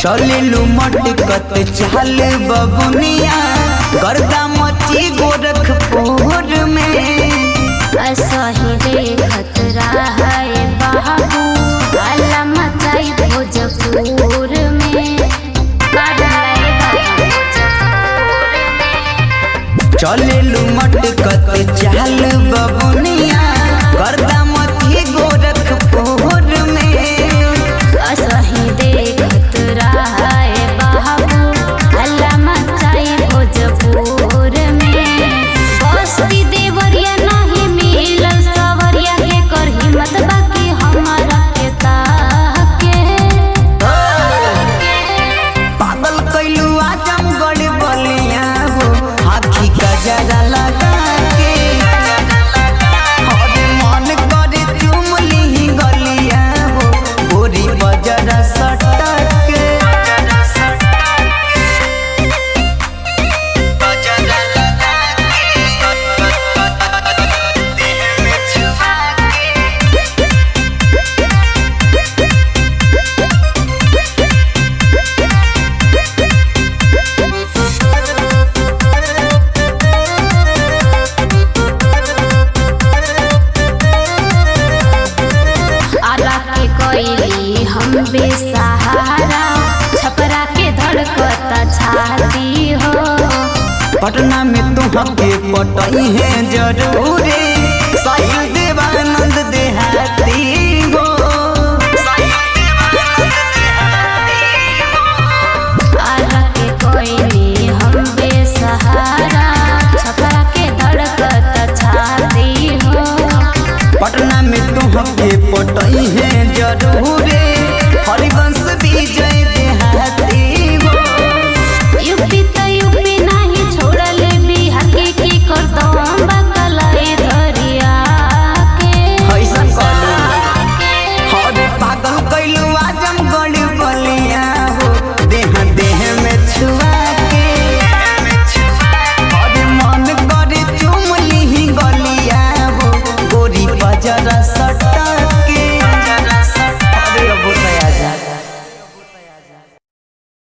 चलिलू मटकत चाल बबुनिया गर्दा मची गोरखपुर में असही देखत रहे बाबू अल्लाह मचाई भोजपुर में काढ़ाए बाबू भोजपुर में चलिलू मटकत चाल बबुनिया गर्दा मची गोरखपुर में असही देखत रहे बाबू अल्लाह मचाई भोजपुर में बस्ती देवरिया नहीं मिलल सवरिया के कर हिम्मत बाकी हमारा के ताके पागल कैलू आजम गड़ी बलिया हो आखी का जरा लगा के हरे मन करे चुम ली गलिया हो गोरी बजरा सटक के आला के कोइली हम बेसहारा छपरा के धड़कता छाती हो पटना में तुहके पटई है जरूरी साहिल